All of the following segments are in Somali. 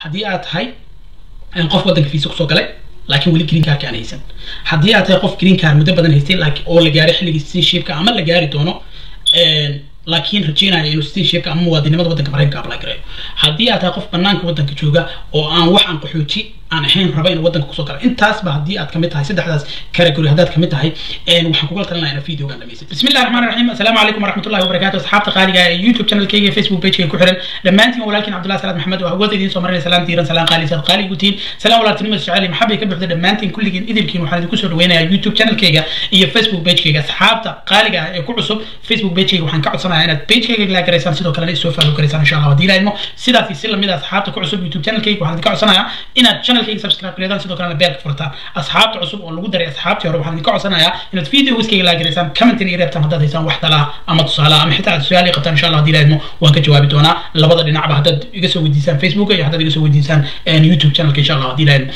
haddii aad tahay qof waddanka fiisa kusoo galay laakiin weli green cardka aan haysan haddii aad tahay qof green card muddo badan haystay laakiin oo la gaaray xilligii citizenshipka ama la gaari doono laakiin rajeynaya inuu citizenshipka ama muwaadinimada waddanka maraykanka apply gareeyo haddii aad tahay qof banaanka waddanka jooga oo aan wax aan qaxooti aan ahayn raba inuu waddanka kusoo galo intaasba haddii aad kamid tahay saddexdaas category haddaad kamid tahay waxaan kugala talinaya inaad videogan dhamaysid bismi illahi raxmaan raxiim assalaamu calaykum waraxmatullahi wabarakaatu asxaabta qaaliga ee youtube channelkayga iyo facebook pagekayga ku xiran dhammaantiin walaalkiin cabdullahi salaad maxamed waa wada idiin soo marinaya salaan diiran salaan qaali saad qaali gutiin salaan walaaltinimo jecel maxabay ka buuxda dhammaantiin kulligiin idilkiin waxaan idinku soo dhaweynayaa youtube channelkayga iyo facebook pagekayga asxaabta qaaliga ah ee ku cusub facebook pagekayga waxaan ka codsanayaa inaad pagekayga la garaysaan sidoo kalena isoo faallo garaysaan insha allah haddii ilaahimo sidaas si lamid ah asxaabta ku cusub youtube channelkayga waxaan idinka codsanayaa inaad channelkayga subscribe gareedaan sidoo kalena beelka furtaan asxaabta cusub oo lagu daray asxaabtii hore waxaan idinka codsanayaa inaad videoskayga la garaysaan commentin iyo reebtaan haddaad haysaan wax talaa ama tusaale ama xitaa aad su-aal qabtaan insha allah haddii ilaahimo waan ka jawaabi doonaa labada dhinacba haddaad iga soo weydiisaan facebook iyo haddaad iga soo weydiisaan youtube channelka insha allah haddii ilaahimo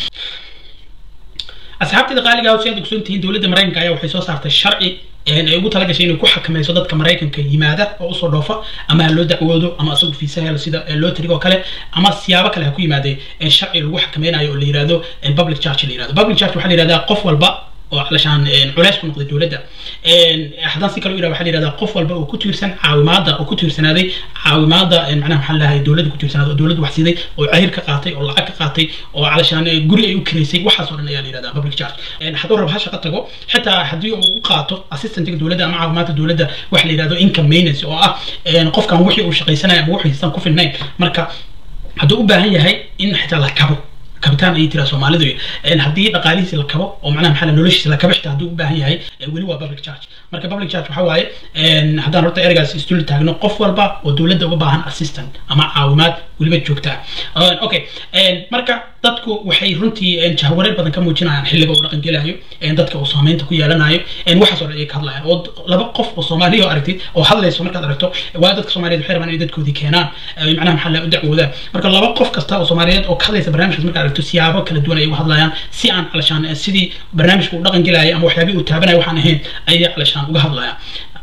asxaabteeda qaaliga ah si aad ogsoon tihiin dowladda maraykanka ayaa waxay soo saartay sharci ay ugu talagashay inay ku xakamayso dadka maraykanka yimaada oo usoo dhoofa ama ha loo dacwoodo ama asagu fiisa helo sida loo tirigo oo kale ama siyaabo kale ha ku yimaadee sharci lagu xakameynayo oo la yirahdo public charge la yirahdo public charge waxaa la yirahdaa qof walba oo calashaan culays ku noqday dowladda haddaan si kale u yidhaha waxaa la yidhahdaa qof walba oo ku tiirsan caawimaada oo ku tiirsanaaday caawimaada macnaha maxaa lahay dowladda ku tiirsanaaday oo dowladda wax siiday oo cahir ka qaatay oo lacag ka qaatay oo calashaan guri ay u kireysay waxaas oo dhan ayaa la yidhahdaa public charge hadduu rabo ha shaqo tago xitaa haddii uu u qaato assistantga dowladda ama caawimaadka dowladda waxa la yidhahdo income maintenance oo ah qofkan wixii uu shaqaysanaya ama wuxuu haystaan ku filnayn marka hadduu u baahan yahay in xitaa la kabo kabitaan ayay tiraa soomaalidu haddii dhaqaalihiisi la kabo oo macnaha maxaa noloshiisa la kabo xitaa hadduu u baahan yahay weli waa public charge marka public charge waxaa waaye haddaan horta ereygaas isdul taagno qof walba oo dowladda uga baahan assistant ama caawimaad weliba joogtaa okay marka dadku waxay runtii jahwareer badan ka muujinayaan xilliga uu dhaqan gelayo dadka uu saameynta ku yeelanayo waxaas oo dhan ay ka hadlayaan oo laba qof oo soomaaliya oo aragtid oo hadlayso markaad aragto waa dadka soomaaliyeed waxay rabaan inay dadkoodii keenaan macnaha maxaa la u dacwoodaan marka laba qof kasta oo soomaaliyeed oo ka hadlaysa barnaamijkaas markaad aragto siyaabo kala duwan ay uga hadlayaan si aan calashaan sidii barnaamijka uu dhaqan gelaya ama waxyaabihii uu taabanayo waxaan ahayn ayay calashaan uga hadlayaan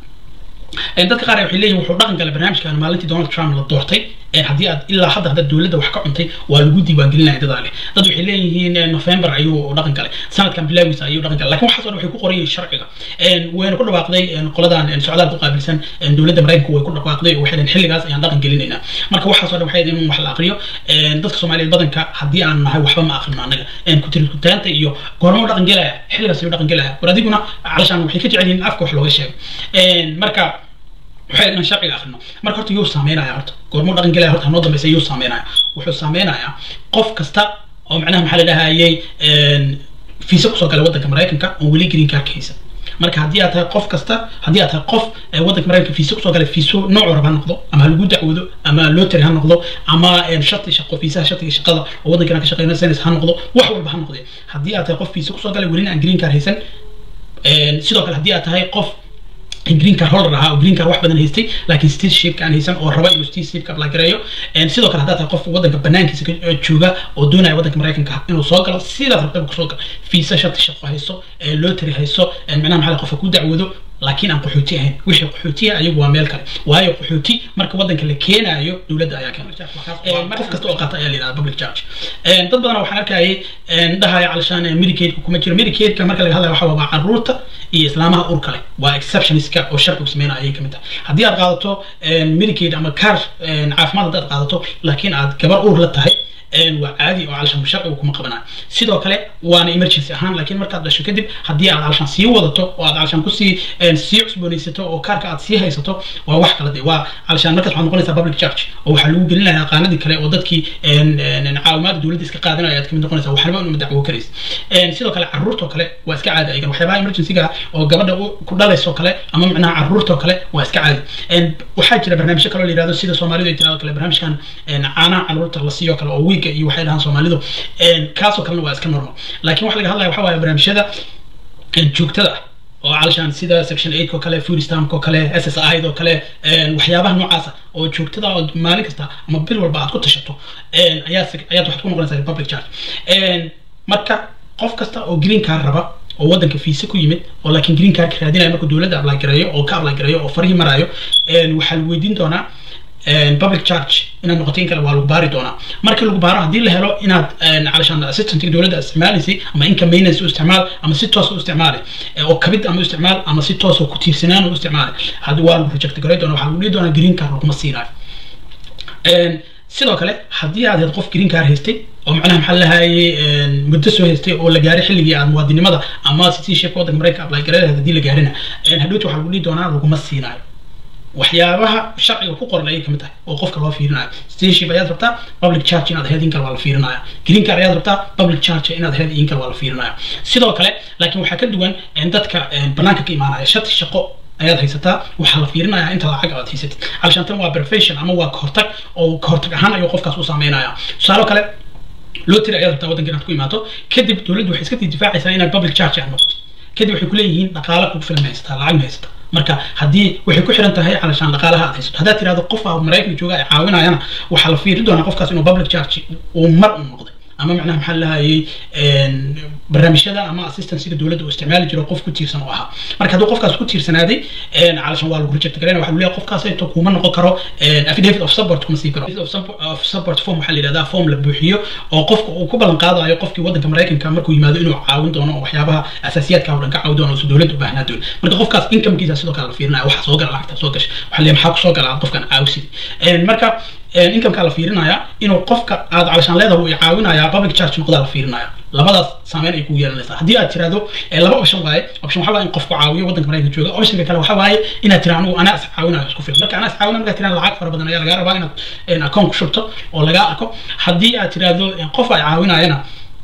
dadka qaar waxay leeyihin wuxuu dhaqan galay barnaamijkan maalintii donald trump la doortay haddii aad ilaa hadda haddaad dowladda wax ka cuntay waa lagu diiwaangelinaya dadaa leh dad waxay leeyihiin november ayuu dhaqan galay sanadkan bilaagiisa ayuu dhaqan galay lakin waxaas oo dhan waxay ku qoran yihiin sharciga wayna ku dhawaaqday qoladan socdaalka u qaabilsan dowladda maraykanka way ku dhawaaqday oo waxay dhaheen xilligaas ayaan dhaqan gelinaynaa marka waxaas oo dhan waxay in wax la aqriyo dadka soomaaliyeed badanka haddii aan nahay waxba ma aqrino annaga kutirkutaanta iyo goormo dhaqan gelaya xilligaas ayuu dhaqan gelaya war adiguna calashaan waxay ka jecel yihiin in afka wax looga sheego marka waxay inaan sharciga akrino marka horta yuu saameynaya horta goormuu dhaqan gelaya horta hanoo dambeysa yuu saameynaya wuxuu saameynayaa qof kasta oo macnaha maxaa la dhahayay fiisa kusoo galay waddanka maraykanka oon weli green card ka haysan marka haddii aad tahay qof kasta haddii aad tahay qof waddanka maraykanka fiisa kusoo galay fiiso noocu raba ha noqdo ama lagu dacwoodo ama lotary ha noqdo ama shati shaqo fiisaha shatiga shaqada oo waddankana ka shaqeynaysanis ha noqdo wax walba ha noqde haddii aad tahay qof fiisa kusoo galay welina aan green card haysan sidoo kale haddii aad tahay qof green card holder ahaa oo green card wax badan haystay laakiin citizenshipka aan haysan oo raba inuu citizenshipka apply gareeyo sidoo kale haddaad tahay qof waddanka banaankiisa jooga oo doonaya waddanka maraykanka inuu soo galo sidaas rabtaba kusoo galo fiisa shati shaqo hayso lotary hayso macnaha maxaa qofka ku dacwoodo laakiin aan qaxooti ahayn wixii qaxootiya ayagu waa meel kale waayo qaxooti marka waddanka la keenaayo dowladda ayaa keena qof kasta oo qaata ayaa la yidhahda public charge dad badan waxaan arkayay dhahaya calashaan medicaidka kuma jiro medicaidka marka laga hadlayo waxa waa caruurta iyo islaamaha urka leh waa exceptionska oo sharcigu sameynaya ayay kamid tahay haddii aad qaadato medicaid ama car caafimaad haddaad qaadato laakiin aad gabar uur la tahay waa caadi oo calashaan sharcigu kuma qabanayo sidoo kale waana emergency ahaan laakiin markaad dhasho kadib haddii aad calashaan sii wadato oo aad calashaan kusii sii cusboonaysato oo kaarka aad sii haysato waa wax kala de waa calashaan markaas waxaad noqonaysaa public charge oo waxaa lagu gelinaya qaanadii kale oo dadkii caawimaada dowladda iska qaadanaya aad kamid noqonaysaa waxnaba inuma dacwo karaysa sidoo kale caruurtoo kale waa iska caadi ayagan waxyaabaha emergencyga oo gabadha ku dhalaysoo kale ama macnaha caruurtoo kale waa iska caadi waxaa jira barnaamijyo kaloo la yirahdo sida soomaalidu ay tirado kale barnaamijkan caanaha caruurta la siiyo kale oo wiiga iyo waxay dhahaan soomaalidu kaasoo kalena waa iska normal laakiin waxa laga hadlaya waxa waaye barnaamijyada joogtada ah oo calashaan sida section eight oo kale food stamp oo kale s s i oo kale waxyaabaha noocaasa oo joogtada oo maalin kasta ama bil walba aad ku tashato ayaa ayaad waxaad ku noqonaysaa public charge marka qof kasta oo green card raba oo waddanka fiisa ku yimid oo laakiin green cardka raadinaya markuu dowladda apply gareeyo oo ka apply gareeyo oo farihii maraayo waxaa la weydiin doonaa public charge inaad noqoto in kale waa lagu baari doonaa markii lagu baaro haddii la helo inaad calashaan assistantiga dowladda isticmaalaysay ama income maintenance u isticmaal ama si toos u isticmaali oo kabid ama u isticmaal ama si toos oo ku tiirsanaan u isticmaali haddi waa lagu reject garay doona waxaa lagu dhihi doonaa green card laguma siinayo sidoo kale haddii aad qof green card haystay oo macnaha maxaa lahayay muddo soo haystay oo la gaaray xilligii aad muwaadinimada ama citizenship waddanka maraykanka apply gareelahayd haddii la gaarina hadhowta waxaa lagu dhihi doonaa laguma siinayo waxyaabaha sharciga ku qoran ayay kamid tahay oo qofka loo fiirinayo citizenship ayaad rabtaa public charge inaad ahayd in kale waa la fiirinaya green card ayaad rabtaa public charge inaad ahayd in kale waa la fiirinaya sidoo kale laakiin waxaa ka duwan dadka banaanka ka imaanaya shati shaqo ayaad haysataa waxaa la fiirinayaa inta lacag aad haysatid alshantan waa prevention ama waa kahortag oo kahortag ahaan ayuu qofkaas u saameynaya tusaale kale lottery ayaad rabtaa waddanka inaad ku imaato kadib dowladdu waxay iska difaacaysaa inaad public charge aad noqoto kadib waxay kuleeyihiin dhaqaale kugu filan haysataa lacag ma haysataa marka haddii waxay ku xiran tahay calashaan dhaqaalaha aad haysato haddaad tirahdo qof aa maraykanka jooga ay caawinayana waxaa la fiiri doonaa qofkaas inuu public charge uu mar u noqday ama macnaha maxaa lahayay barnaamijyada ama assistancyga dowladda uu isticmaali jiro qof ku tiirsan oo ahaa marka hadduu qofkaas ku tiirsanaaday calashan waa lagu reject garayna waxa leeyahay qofkaas ayto kuma noqon karo affidavit of support kuma sii karo of support form waxaa la yidhahdaa form la buuxiyo oo qofka uu ku ballan qaadayo qofkii waddanka maraykanka markuu yimaado inuu caawin doono waxyaabaha asaasiyaadka oo dhan ka caawin doono si dowladda u baahnaa doon marka qofkaas incomekiisa sidoo kale la fiirinaya waxa soo gala lacagta soo gasha waxaa leeyahay maxaa kusoo gala aad qofkan caawisid marka incomeka la fiirinaya inuu qofka aad calashaan leedahay uu caawinaya public charge noqdaa la fiirinaya labadaas saameyn ay ku yeelanaysaa haddii aad tirahdo laba option waaye option waxaa waaye in qofku caawiyo waddanka maraykanka jooga optionka kale waxaa waaye inaad tira anigu anaa is caawinayo isku filan marka anaa is caawinayo markaad tiraan lacag fara badan ayaa lagaa rabaa inaad account ku shubto oo lagaa arko haddii aad tirahdo qof ay caawinayana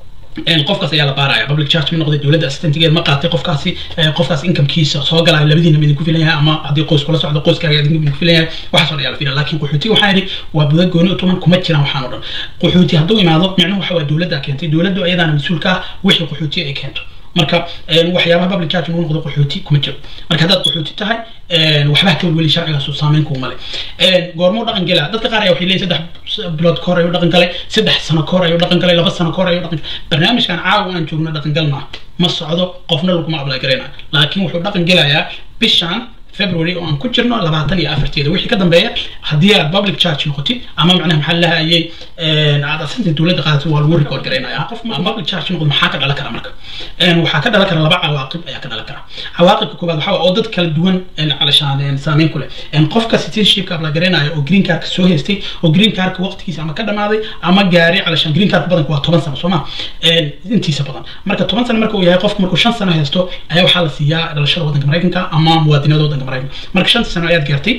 qofkaas ayaa la baaraya public charge ma noqday dowladda assistantgeed ma qaatay qofkaasi qofkaas incomekiisa soo galaya labadiina midinku filan yahay ama haddii qoys kula socdo qoyskaaga idinku filan yahay waxaas oo dhan ayaa la filan laakiin qaxootiga waxaa yidhi waa buda gooni tuman kuma jiraan waxaan oo dhan qaxooti hadduu imaado micnuhu waxa waa dowladda keentay dowladdu ayadaana mas-uulka ah wixii qaxootiga ay keento marka waxyaabaha public charge inuu noqdo qaxooti kuma jiro marka haddaad qaxooti tahay waxba ka weli sharcigaas saameyn kuuma leh goormuu dhaqan gelaa dadka qaar ayaa waxay leeyihin saddex bilood ka hor ayuu dhaqan galay saddex sano ka hor ayuu dhaqan galay laba sano ka hor ayuu dhaqan barnaamijkan caawa aan joogno dhaqan gal maaha ma socdo qofna laguma apply garaynayo laakiin wuxuu dhaqan gelayaa bishan february oo aan ku jirno labaatan iyo afarteeda wixii ka dambeeya haddii aad public charge noqotid ama macnaha maxaa lahayay aad asinta dowladda qaadatid waa lagu record garaynaya qof public charge noqdo maxaa ka dhalan kara marka waxaa ka dhalan kara laba cawaaqib ayaa ka dhalan kara cawaaqibka koowaad waxaa oo dad kala duwan calashaan saameyn ku leh qofka citizenshipka apply garaynaya oo green cardka soo haystay oo green cardka waqtigiisa ama ka dhamaaday ama gaaray calashaan green cardka badanka waa toban sano soo ma intiisa badan marka toban sano marka uu yahay qofku markuu shan sano haysto ayaa waxaa la siiyaa dhalashada waddanka maraykanka ama muwaadinada waddanka maraykanka marka shanta sano ayaad gaartay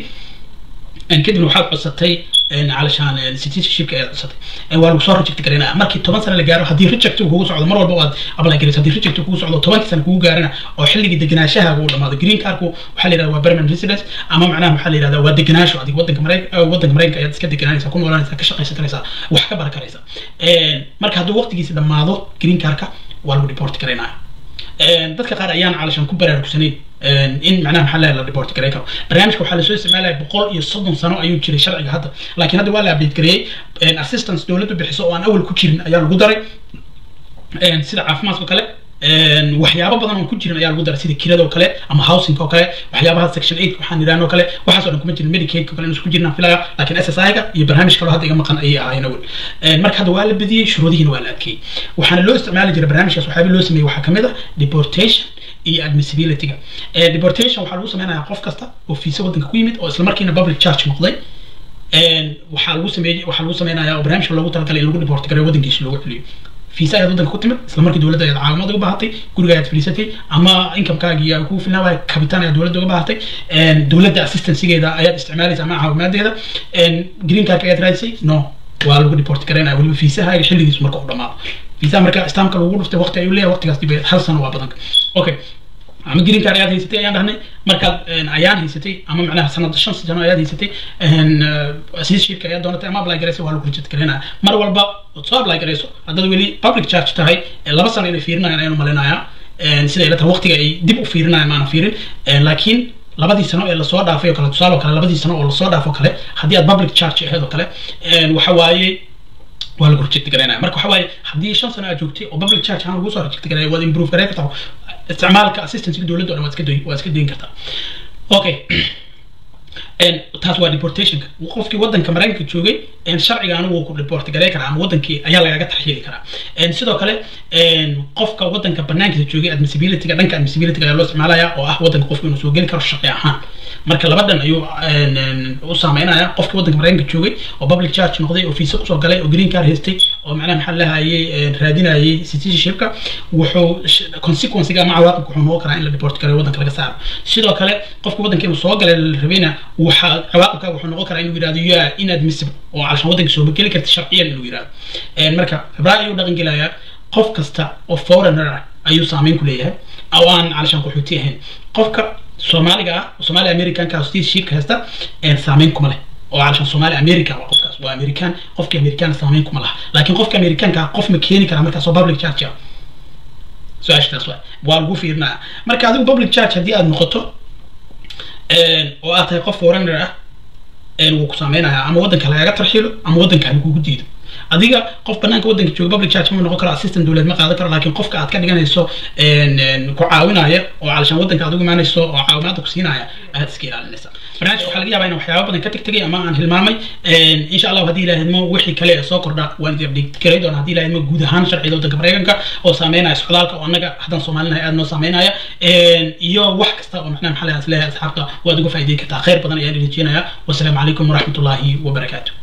kadibna waxaad codsatay calashaan citizenshipka ayaad codsatay waa lagu soo reject garaynaya markii toban sano la gaaro haddii reject kugu socdo mar walba waad apply garaysa haddii reject kugu socdo tobankii sano kugu gaarana oo xilligii degenaanshaha uu dhamaado green cardku waxaa la yidhahda waa permanent residence ama macnaha waxaa la yidhahda waa degenaansho adig waddanka maraykanka waddanka maraykanka ayaad iska deganaanaysa ku noolanaysa ka shaqaysan karaysa wax ka baran karaysa marka hadduu waqtigiisi dhammaado green cardka waa lagu report garaynaya dadka qaar ayaan calashan ku baraarugsanayn in macnaha maxaa la report garay karo barnaamijka waxaa lasoo isticmaalaya boqol iyo soddon sano ayuu jiray sharciga hadda laakiin hadda waa la update gareeyey assistance dowladdu bixiso oo aan awal ku jirin ayaa lagu daray sida caafimaadka kale waxyaabo badan oo ku jirin ayaa lagu daray sida kirada oo kale ama housing oo kale waxyaabaha section eight waxaan idhaahno kale waxaas oo dhan kuma jirin medicaid kale inuu isku jirnaan filaya laakiin s s i-ga iyo barnaamij kaloo hadda iga maqan ayay ahaayeen awel marka hadda waa la bediyey shuruudihiina waa la adkeeyey waxaana loo isticmaali jiray barnaamijkaas waxyaaba loo sameeyey waxaa kamid ah deportation iyo admissibilityga deportation waxaa lagu sameynayaa qof kasta oo fiisa waddanka ku yimid oo isla markiina public charge noqday waxaa lagu sameeyey waxaa lagu sameynayaa oo barnaamijka loogu talagalay in lagu deport gareeyo waddankiisa loogu celiyo fiisa ayaad waddanka ku timid isla markii dowladda ayaad caawimaad uga baahatay guriga ayaad fadhiisatay ama incomekaagii aa kugu filnaa waaya kabitaan ayaad dowladda uga baahatay dowladda assistancegeeda ayaad isticmaalaysa ama caawimaadeeda green cardka ayaad raadisay no waa lagu deport garaynaya weliba fiisahaaga xilligiisu marka u dhamaado fiisaha marka istaamka lagu dhuftay waqti ayuu leeyahay waqtigaas dib hal sano waa badanka okay ama green card ayaad haysatay ayaan dhahnay markaad ayaan haysatay ama macnaha sanad shan sano ayaad haysatay citizenshipka ayaad doonatay ama apply garaysa waa lagu reject garaynaya mar walba ood soo apply garayso haddaad weli public charge tahay laba sano inay fiirinayaan ayaan umalinayaa sida ay la tahay waqtiga ay dib u fiirinayaan maana fiirin laakiin labadii sano ee lasoo dhaafay oo kale tusaale oo kale labadii sano oo lasoo dhaafo kale haddii aad public charge ahayd oo kale waxa waaye waa lagu reject garaynaya marka waxa waaye haddii shan sano aad joogtay oo public charge ahaan lagu soo reject garaya waad improve garay kartaa isticmaalka assistance dowladda o dhan waad iska doyin waad iska dayin kartaa okay taas waa deportationka qofkii wadanka maraykanka joogay sharciga anigu ku deport garay karaa ama wadankii ayaa lagaga tarxiili karaa sidoo kale qofka wadanka banaankiisa joogay admissibilityga dhanka admissibilityga ayaa loo isticmaalaya oo ah wadanka qofku inuu soo geli karo shaqi ahaan marka labadan ayuu u saameynaya qofkii wadanka maraykanka joogay oo public charge noqday oo fiisa kusoo galay oo green card haystay oo macnaha maxaa lahayay raadinayay citizenshipka wuxuu consequencega ama cawaaqibka wuxuu noqon karaa in la deport garay wadanka laga saaro sidoo kale qofka wadanka inuu soo galay la rabayna waxaa cawaaqibka wuxuu noqon karaa inuu yirahdo you are inadmissible oo calashan wadanka soo geli karta sharciyan inuu yirahdo marka febraa ayuu dhaqan gelayaa qof kasta oo foreigner ah ayuu saameyn ku leeyahay oo aan calashan qaxooti ahayn qofka soomaaliga ah soomaali americanka citizenshipka haysta saameyn kuma leh oo calashan soomaali america waa qofkaas waa american qofkii american saameyn kuma laha laakiin qofka americanka qof ma keeni karaa markaas oo public charge ah su-aashtaas waa waa lagu fiirinaya marka adigu public charge haddii aad noqoto oo aad tahay qof foreigner ah wuu ku saameynayaa ama wadanka lagaga tarxiilo ama wadanka lagugu diido adiga qof banaanka wadanka jooga public charge ma noqon karo assistant dowlad ma qaadan karo laakiin qofka aad ka dhiganayso ku caawinaya oo calashaan wadanka aad ugu imaanayso oo caawimaada ku siinaya aad iska ilaalinaysa barnaamijka waxaa laga yaabaa inaan waxyaaba badan ka tegtegay ama aan hilmaamay insha allah haddii ilahay idmo wixii kale ee soo kordha waan idin update garay doona haddii ilahay idmo guud ahaan sharciga wadanka maraykanka oo saameynaya socdaalka oo annaga haddaan soomaalinahay aad noo saameynaya iyo wax kasta oo macnaha maxaa leeyahay asxaabta waad uga faa'iideyn kartaa khayr badan ayaan idin rajeenaya wasalaamu calaykum waraxmatullaahi wabarakaatu